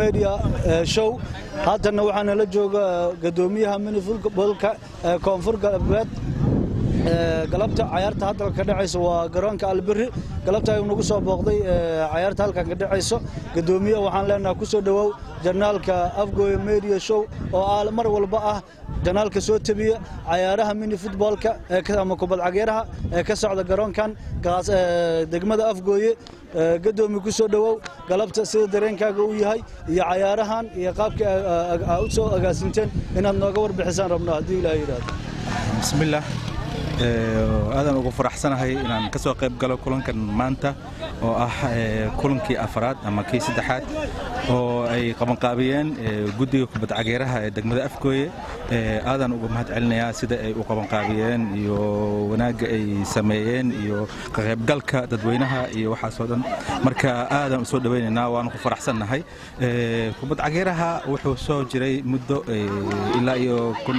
media show haddana waxaana la jooga gadoomiyaha minifutbolka koonfur galbeed galabta cayaarta hadda ka dhacaysa waa garoonka albiri galabta ayuu nagu soo booqday cayaarta halkan ka dhacayso gadoomiye waxaan leenahay ku soo dhowow janaalka afgoy media show oo mar walba ah janaalka soo tabiya cayaaraha mini futboolka ama kubad cageeraha ee ka socda garoonkan degmada afgooye gadoomi ku soo dhowow galabta sida dareenkaaga uu yahay iyo cayaarahan iyo qaabka u soo agaasinteen inaad nooga warbixisaan rabno haddii ilaah yidhaahdo bismillaah aadaan ugu faraxsanahay inaan ka soo qayb galo kulankan maanta oo ah kulankii afraad ama kii saddexaad oo ay qabanqaabiyeen guddiga kubad cageeraha ee degmada afgooye aadaan uga mahad celinayaa sida ay u qabanqaabiyeen iyo wanaagga ay sameeyeen iyo ka qaybgalka dadweynaha iyo waxaasoo dhan marka aadaan u soo dhowaynaynaa waanu ku faraxsannahay kubad cageeraha wuxuu soo jiray muddo ilaa iyo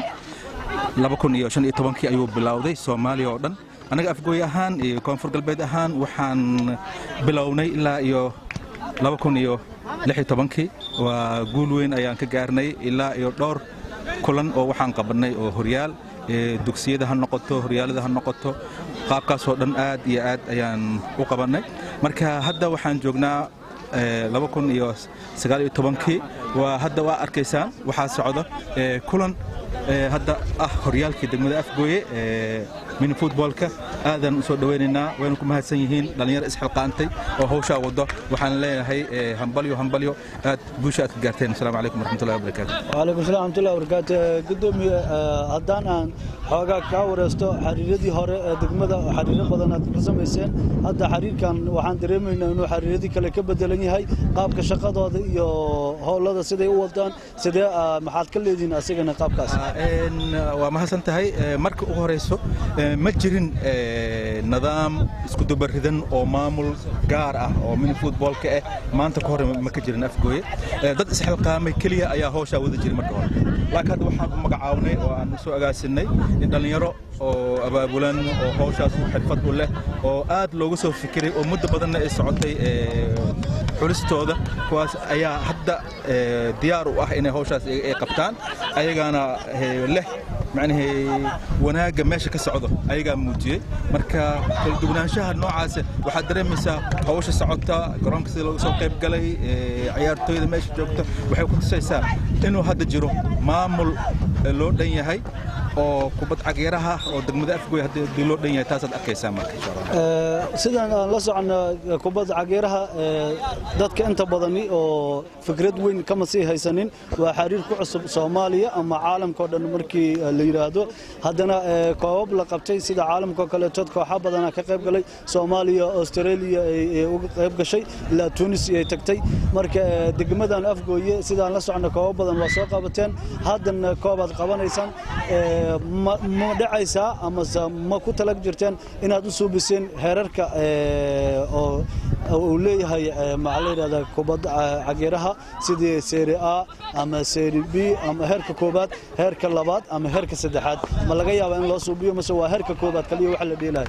kii ayuu bilowday soomaaliya oo dhan annaga afgooy ahaan iyo koonfur galbeed ahaan waxaan bilownay ilaa iyo kii waa guul weyn ayaan ka gaarnay ilaa iyo dhowr kulan oo waxaan qabannay oo horyaal dugsiyada ha noqoto horyaalada ha noqoto qaabkaasoo dhan aad iyo aad ayaan u qabannay marka hadda waxaan joognaa kii waa hadda waa arkaysaan waxaa socdo kulan hadda ah horyaalkii degmada afgooye mini futboolka aadaan u soo dhowaynaynaa wayna ku mahadsan yihiin dhallinyaro isxilqaantay oo hawshaa wado waxaan leenahay hambalyo hambalyo aad guusha aad ka gaarteen asalaamu calaykum waraxmatullahi wabarakaatu waalaikum salam waraxmatullahi wabarakaatu gudoomiye haddaan aan xoogaa kaa wareysto xariiradii hore ee degmada xariiro badan aad ka samayseen hadda xariirkan waxaan dareemaynaa inuu xariiradii kale ka bedelan yahay qaabka shaqadooda iyo howlada siday u wadaan sidee maxaad ka leedihiin asigana qaabkaas waa mahadsan tahay marka ugu horeyso ma jirin nidaam iskudubaridan oo maamul gaar ah oo mini futboolka ah maanta ka hore ma ka jirin afgooye dad isxilqaamay keliya ayaa hawshaa wada jiray marka hore laakiin hadda waxaan u magacaabnay oo aan soo agaasinay in dhallinyaro oo abaabulan oo hawshaas xirfad u leh oo aad loogu soo fikiray oo muddo badanna ay socotay xulistooda kuwaas ayaa hadda diyaar u ah inay hawshaas ay qabtaan ayagaana leh macnahee wanaagga meesha ka socdo ayagaa muujiyey marka kala duwanaanshaha noocaas waxaad dareemaysaa hawsha socota garoonka sida looga soo qayb galay ciyaartooyda meesha joogta waxay ku tusaysaa inuu hadda jiro maamul loo dhan yahay oo kubad cageeraha oo degmada afgoy haddii loo dhan yahay taasaad arkaysaa marka insha allah sidaan aan la socono kubadda cageeraha dadka inta badani oo fikrad weyn kama sii haysanin waa xiriir ku cusub soomaaliya ama caalamkao dhan markii la yidhaahdo haddana koobab la qabtay sida caalamkao kaleetood kooxa badana ka qayb galay soomaaliya australia ay uga qayb gashay ilaa tunis ay tagtay marka degmadan afgooye sidaan la socono koobab badan waa soo qabateen haddana koobaad qabanaysaan ma dhacaysaa amase ma ku talag jirteen inaad u suubiseen heerarka oo uu leeyahay maxaa la yidhahdaa kubadda cageeraha sidii seeri a ama seeri b ama heerka koobaad heerka labaad ama heerka saddexaad ma laga yaabaa in loo suubiyo mase waa heerka koobaad kaliya waxa la dheelahay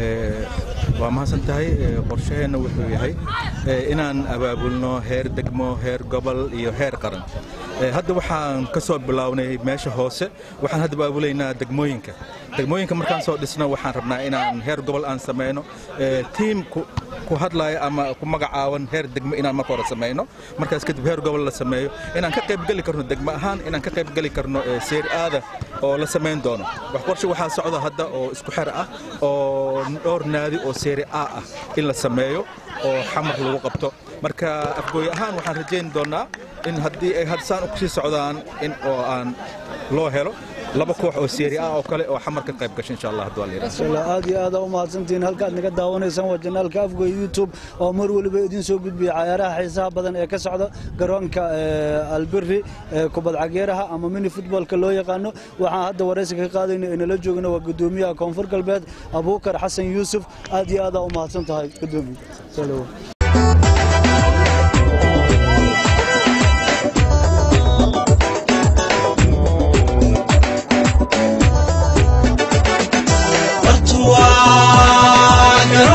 waa mahadsan tahay qorshaheenna wuxuu yahay inaan abaabulno heer degmo heer gobol iyo heer qaran hadda waxaan ka soo bilownay meesha hoose waxaan hadda baabulaynaa degmooyinka degmooyinka markaan soo dhisno waxaan rabnaa inaan heer gobol aan samayno tiim ku hadlaya ama ku magacaaban heer degmo inaan marka hore samayno markaas kadib heer gobol la sameeyo inaan ka qaybgeli karno degmo ahaan inaan ka qaybgeli karno seer aada oo la samayn doono wax qorshe waxaa socda hadda oo isku xer ah oo dhowr naadi oo seeri a ah in la sameeyo oo xamar lagu qabto marka afgooy ahaan waxaan rajayn doonaa in haddii ay hadsaan kusii socdaan in oo aan loo helo laba koox oo seeri ah oo kale oo xamar ka qayb gasha insha allah hadduu alla aad iyo aad u mahadsantihiin halkaad naga daawanaysaan waa janaalka afgoy youtube oo mar waliba idiin soo gudbiya cayaaraha xiisaha badan ee ka socda garoonka albiri kubad cageeraha ama mini futboolka loo yaqaano waxaan hadda waraysiga ka qaadayna inala joogna waa gudoomiyaha koonfur galbeed abuukar xasan yuusuf aad iyo aad u mahadsan tahay gudoomiye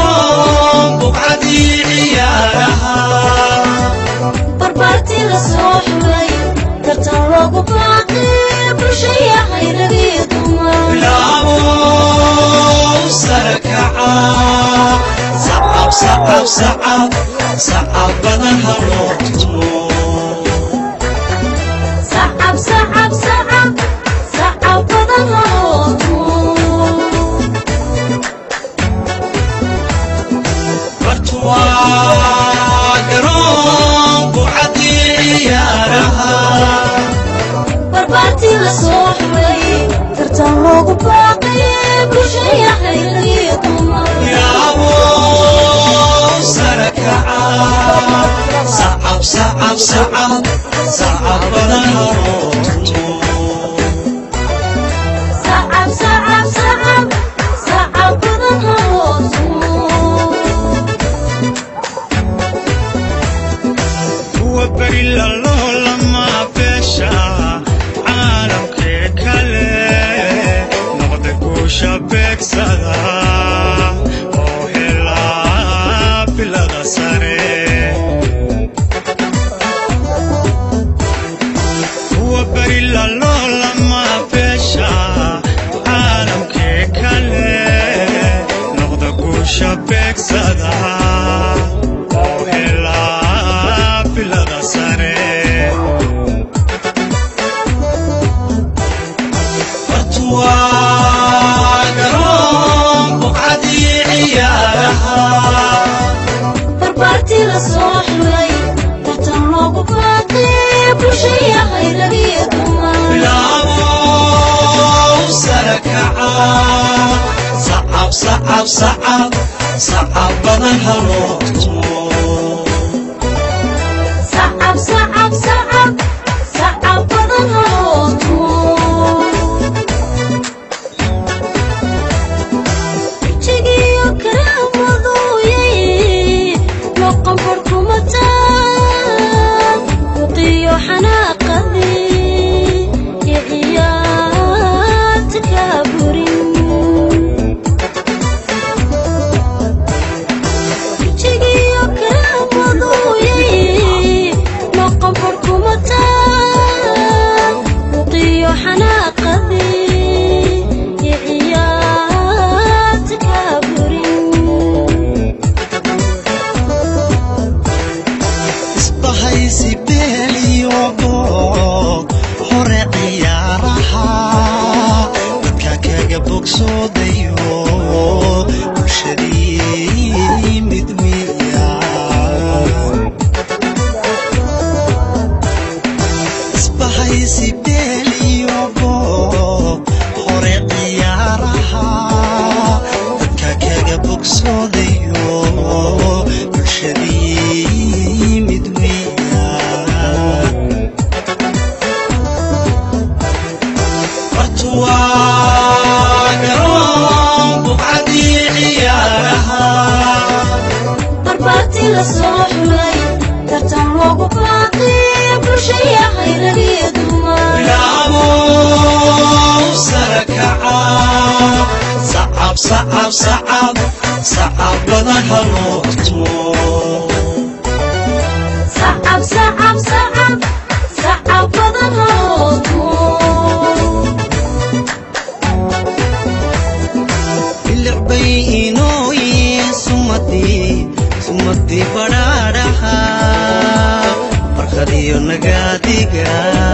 barbaartii la soo bulshaya khayragiyo dumar bilaabo sarakaca sacab sacab sacab sacab badan haloo tumo sacab sacab sacab sacab badan haloo tumo bartuwaa garoonku cadii ciyaaraha barbaartii la soo xulay tartan loogu baaqay bulshaya khayragiyo dumar bilaabo sarakaca sacab sacab sacab sacab badan haloo tumo sacab sacab sacab sacab badan haloo tumo kuwa beri lalolama beesha caalamkee kale noqda guusha beegsada oo helaa bilada sare kuwa beri lalolama beesha caalamkee kale noqda guusha beegsada oo helaa bilada sare bartuwaa garoon buqcadii ciyaaraha barbaartii la soo xulay tartan loogu baaqay bulshaya khayragiyo dumar bilaabo sarakaca sacab sacab sacab sacab badan haloo tumo sacab sacab sacab sacab badan haloo tumo wejigiyo karaamadoyay noqon barkumataan buqiyo xanaaqadii iyo ciyaarta kaaburin wejigiyo karaamadoyay noqon barkumataan buqiyo xanaaqadii iyo ciyaarta kaaburin isbahaysi beeliyo boog hore ciyaaraha dadka kaga bogsoodayo bulshadii mid miya isbahaysi beeliyo boog hore ciyaaraha dadka kaga bogsoodayo bulshadii mid miya bartuwaa garoon buqcadii ciyaaraha barbaartii la soo xulay tartan loogu baaqay bulshaya khayragiyo dumar bilaabo sarakaca sacab sacab sacab sacab badan haloo tumo sacab sacab sacab sacab badan haloo tumo bilicbay inooyin sumadii sumadii badhaadhaha barkadiyo nagaadiga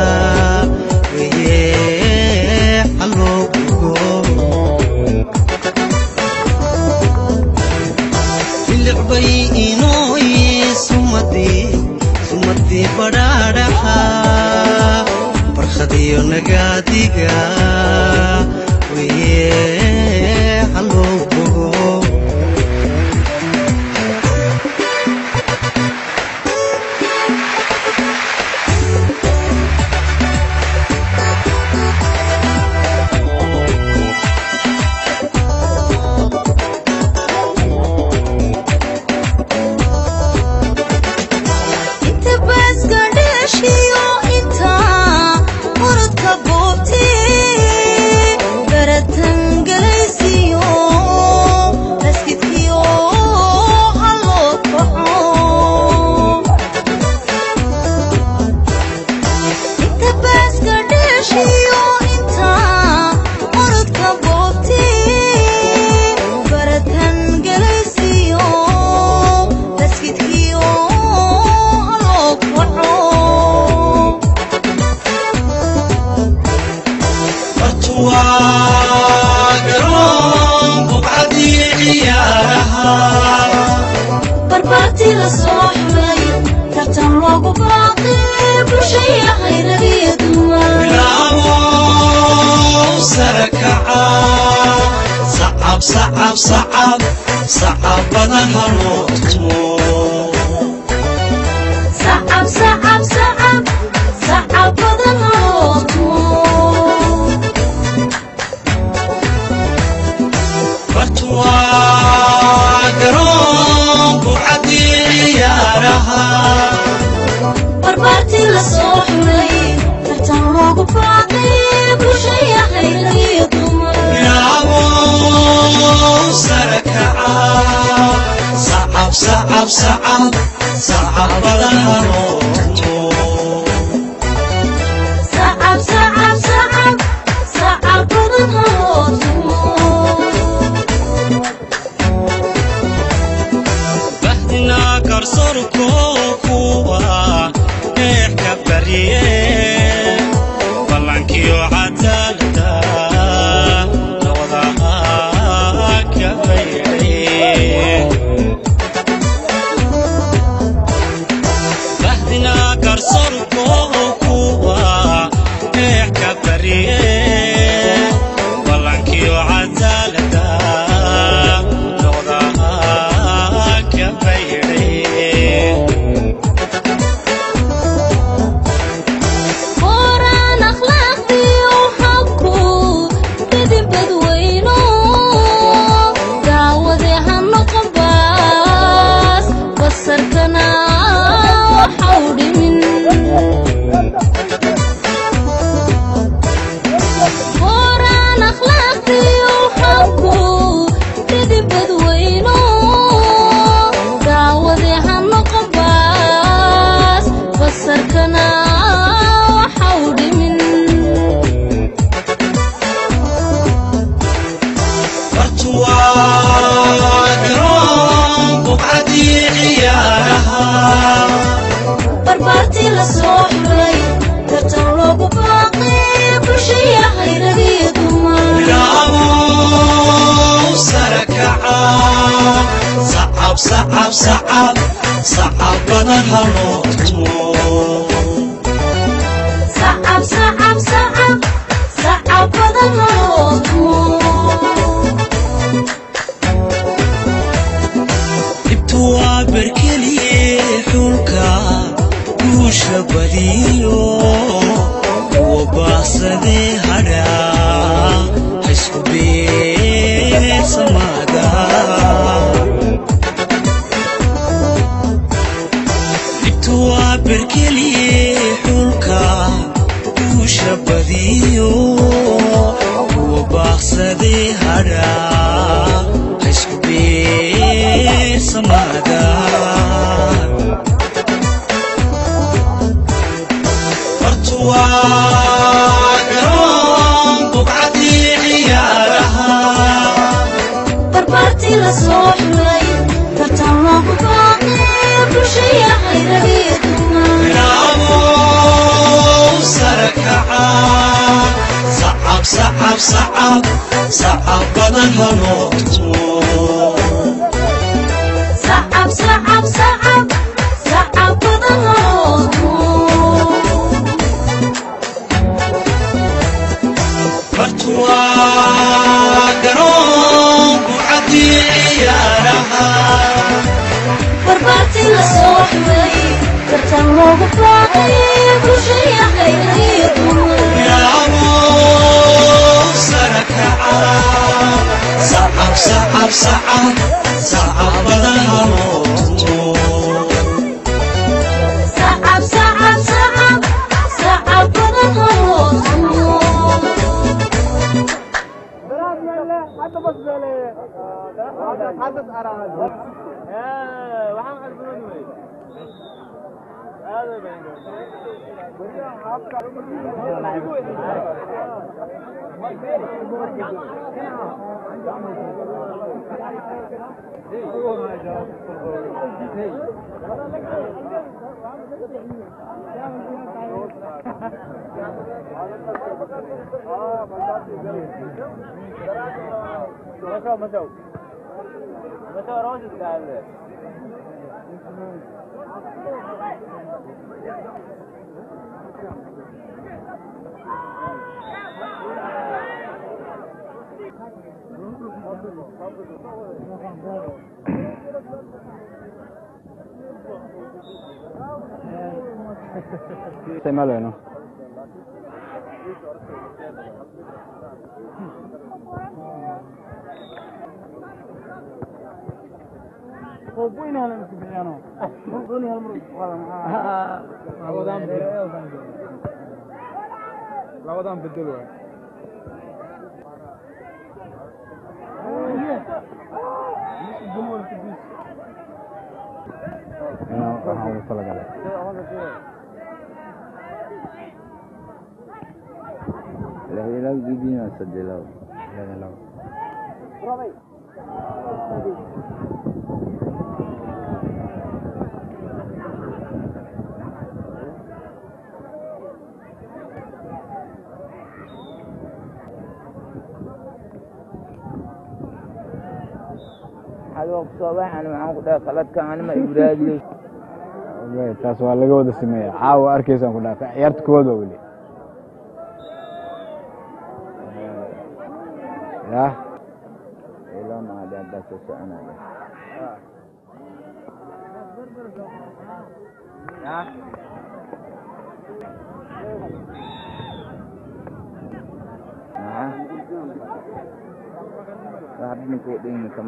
weye haloo gugo bilicbay inooyin sumadii sumadii badhaadhaha barkadiyo nagaadiga weye haloo gugo inta baaska dheeshiyo inta muradka boobtee baratangal barbaarti la soo xulay tartan loogu baaqi bulshaya khayragiyo dumar bilaabow sare kaca sacab sacab sacab sacab badan haloo tumo sacab sacab sacab sacab badan haloo tumo bartuwaa garoon buucadii ciyaaraha barbaarti la soo xulay tartan loogu baaqi bulshaya khayragiyo dumar bilaabow sare kaca sacab sacab sacab sacab badan haloo tumo sacab sacab sacab sacab badan haloo tumo bahdina garsoorko kuwa eexka barye ballankiyo cadaalada labadaha ka baydhay bahdina garsoorko kuwa eexka barye ballankiyo cadaalada labadaha ka baydhay qoraan akhlaaqdiyo habku midin badweyno daawade ha noqon baas basarkana waxau dhimin qoraan akhlaaqdiyo habku midin badweyno daawade ha noqon baas basarkana waxau dhimin bartuwaa garoon buucadii ciyaaraha barbaartii la soo xulay tartan loogu baaqi bulshaya khayragiyo dumar bilaabow sare kaca sacab sacab sacab sacab badan haloo tumo sacab sacab sacab sacab badan haloo tumo dhibtu waa berkeliye xulka guusha badiyo kuwa baaqsadee hadha haysku beegsamaada dhibtu waa berkeliye xulka guusha badiyo kuwa baaqsadee hadha haysku beegsamaada bartuwaa garoon buqcadii ciyaaraha barbaartii la soo xulay tartan loogu baaqi bulshaya khayragiyo dumar bilaabow sare kaca sacab sacab sacab sacab badan haloo tumo sacab sacab sacab sacab badan haloo tumo bartuwaa garoon buucadii ciyaaraha barbaartii la soo xulay tartan loogu baaqi bulshaya khayragiyo dumar bilaabow sare kaca sacab sacab sacab sacab badan haloo tumo sacab sacab sacab sacab badan haloo tumo isticmaalayno labadan bedel waay waxaan ugu talagalay Lahirag bibina sa dilaw. Hadoo soo baxan waxaan ku dhahay qaladkan anima ibraadiyo. Wallahi, taas waa laga wada sameeya caawa arkaysaan ku dhaafay ciyaarta koowaad waa weli ya Ilo ma ada ada sesuatu. Ya. Nah. Sabi ni ko din sa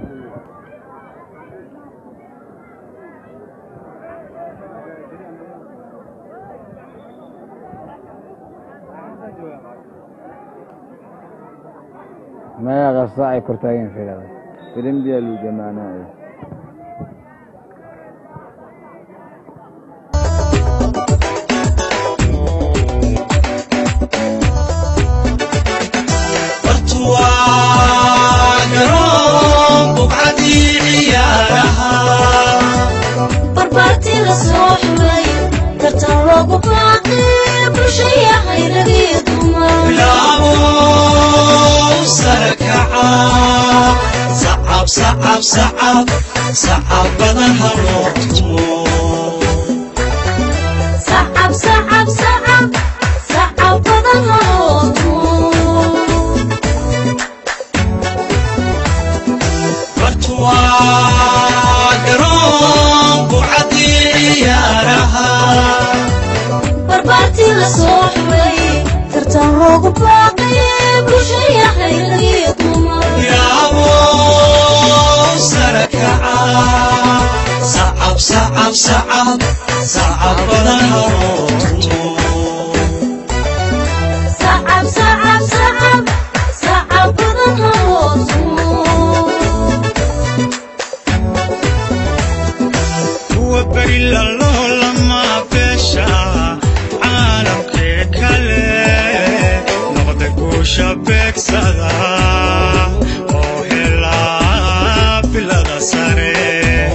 maya qasta ay kortaageen fiilada Film dia lu gimana ya? bartuwaa garoon buqcadii ciyaaraha barbaartii la soo xulay tartan loogu baaqay bulshaya hayragii dumar bilaabo sare kaca sacab sacab sacab sacab badan ha loo tumo sacab sacab sacab sacab badan halootumo bartuwaa garoon buqcadii ciyaaraha barbaartii la soo xulay tartan loogu baaqay bulshaya hayragii dumar bilaabo sare kaca sacab sacab sacab sacab badan ha loo tumo sacab sacab sacab sacab badan halootumo kuwa beri laloolama beesha caalamkee kale noqda guusha beegsada oo helaa bilada sare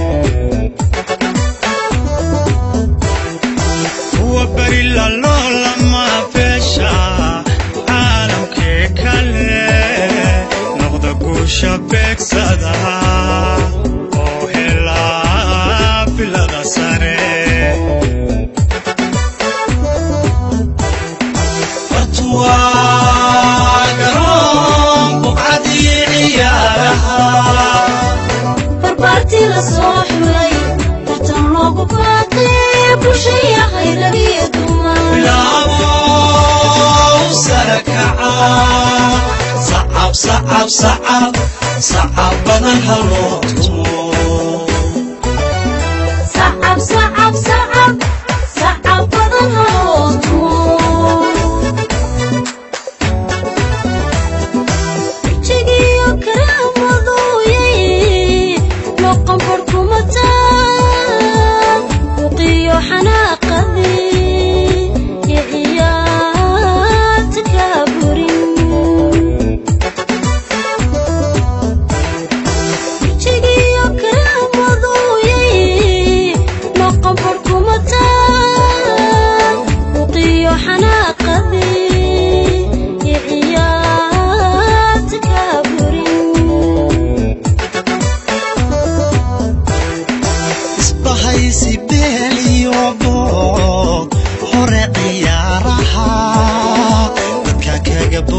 kuwa beri laloolama beesha caalamkee kale noqda guusha beegsada oo helaa bilada sare bartuwaa garoon buqcadii ciyaaraha barbaartii la soo xulay tartan loogu baaqay bulshaya hayragii dumar bilaabo sare kaca sacab sacab sacab sacab badan ha loo tumo sacab sacab sacab sacab badan halootumo wejigiyo karaamadoyay noqon barkumataan buqiyo xanaaqadii iyo ciyaarta kaaburin wejigiyo karaamadoyay noqon barkumataan buqiyo xanaaqadii iyo ciyaarta kaaburin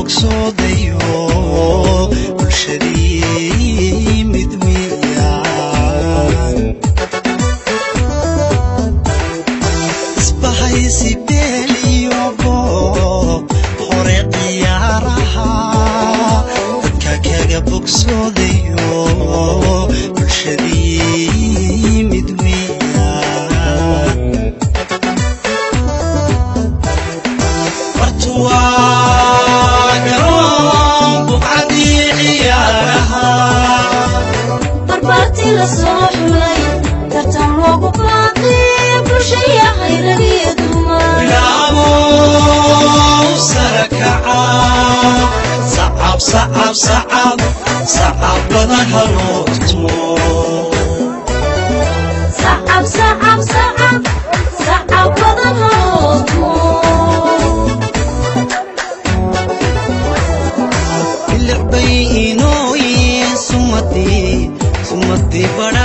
bogsoodayo bulshadii mid miyan isbahaysi beeliyogo hore ciyaaraha dadka kaga bogsoodayo bulshadii mid miyan bartuwaa garoon buqcadii ciyaaraha barbaartii la soo xulay tartan loogu baaqay bulshaya khayragiyo dumar bilaabow sarakaca sacab sacab sacab sacab badan haloo tumo sacab sacab sacab sacab badan halootumo bilicbay inooyin sumadii sumadii badha